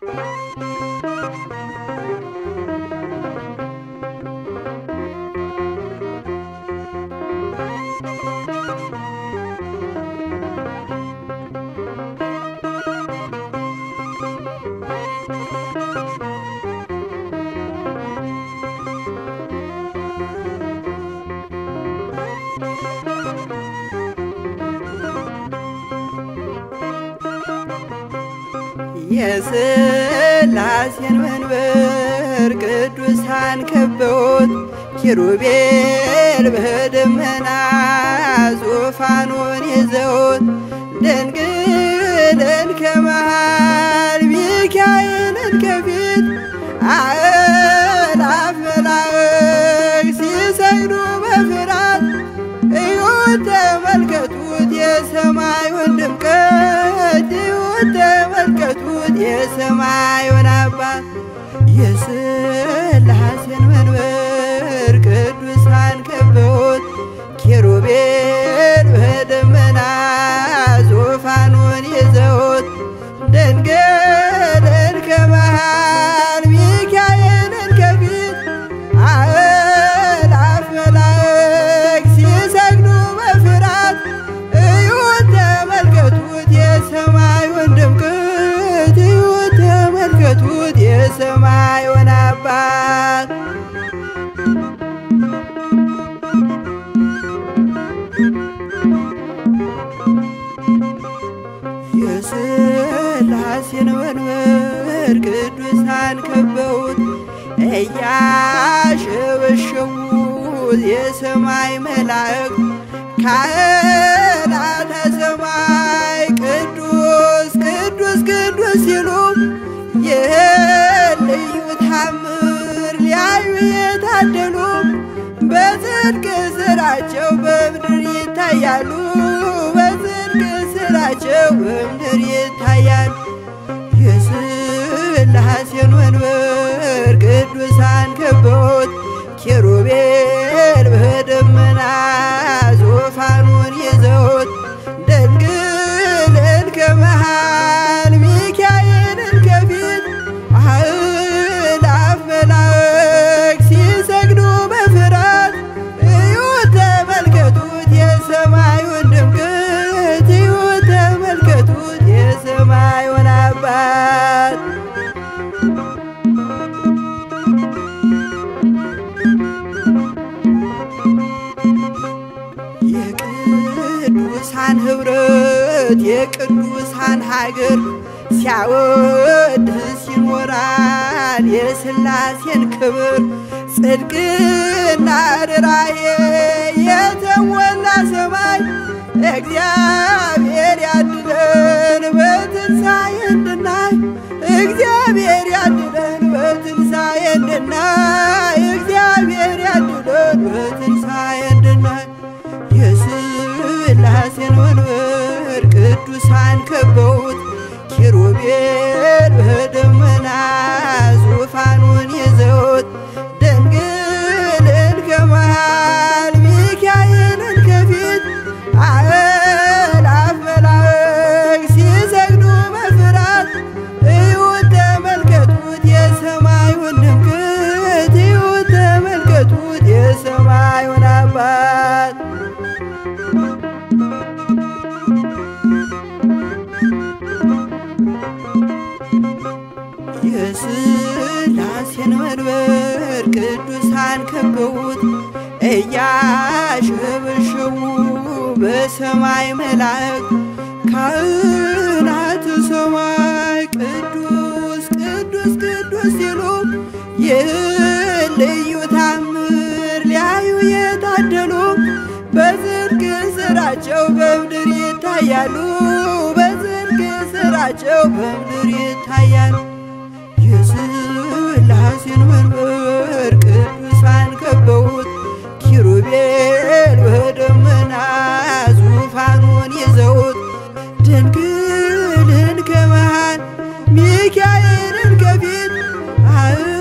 የሥላሴን መንበር ቅዱሳን ከበውት ኪሩቤል በደመና ዙፋኑን ይዘውት ድንግልን ከመሃል ሚካኤልን ከፊት አእላፍ መላእክት ሲሰግዱ በፍርሃት እዩት ተመልከቱት የሰማዩን ድምቀት እዩት ተመልከቱት የሰማዩን አባት የሥላሴን መንበር ቅዱሳን ከበውት ኪሩቤል በደመና ዙፋኑን ይዘውት ድንግልን ከመሃል ሚካኤልን ከፊት አእላፍ መላእክት ሲሰግዱ በፍርሃት እዩት ተመልከቱት የሰማዩን ድምቀት እዩት ተመልከቱት የሰማዩን አባት የሥላሴን መንበር ቅዱሳን ከበውት እያሸበሸቡት የሰማይ መላእክት ካህናተ ሰማይ ቅዱስ ቅዱስ ቅዱስ ሲሉ ይህን ልዩ ታምር ሊያዩ የታደሉ በጽድቅ ስራቸው በምድር ይታያሉ በጽድቅ ስራቸው በምድር ይታያሉ። የሥላሴን መንበር ቅዱሳን ከበውት ኪሩቤል በደመና ዙፋኑን ይዘውት ድንግልን ከመሃል ሚካኤልን ከፊት አእላፍ መላእክት ሲሰግዱ በፍርሃት እዩት ተመልከቱት የሰማዩን ድምቀት እዩት ተመልከቱት የሰማዩን አባት የቅዱሳን ኅብረት የቅዱሳን ሀገር ሲያወድስ ይኖራል የሥላሴን ክብር ጽድቅና ርራዬ የተሞላ ሰማይ እግዚአብሔር ያድለን በትንሣኤ እንድናይ እግዚአብሔር ያድለን በትንሣኤ እንድናይ እግዚአብሔር ያድለን በትንሣኤ እንድናይ የሥላሴን መንበር ቅዱሳን ከበውት ኪሩቤል በደመና ዙፋኑን ይዘውት ድንግልን ከመሃል ሚካኤልን ከፊት አእላፍ መላእክት ሲሰግዱ በፍርሃት እዩት ተመልከቱት የሰማዩን ድምቀት እዩት ተመልከቱት የሰማዩን አባት የሥላሴን መንበር ቅዱሳን ከበውት እያሸበሸቡ በሰማይ መላእክት ካህናተ ሰማይ ቅዱስ ቅዱስ ቅዱስ ሲሉ ይህን ልዩ ታምር ሊያዩ የታደሉ በጽድቅ ስራቸው በምድር ይታያሉ በጽድቅ ስራቸው በምድር ይታያሉ። የሥላሴን መንበር ቅዱሳን ከበውት ኪሩቤል በደመና ዙፋኑን ይዘውት ድንግልን ከመሃል ሚካኤልን ከፊት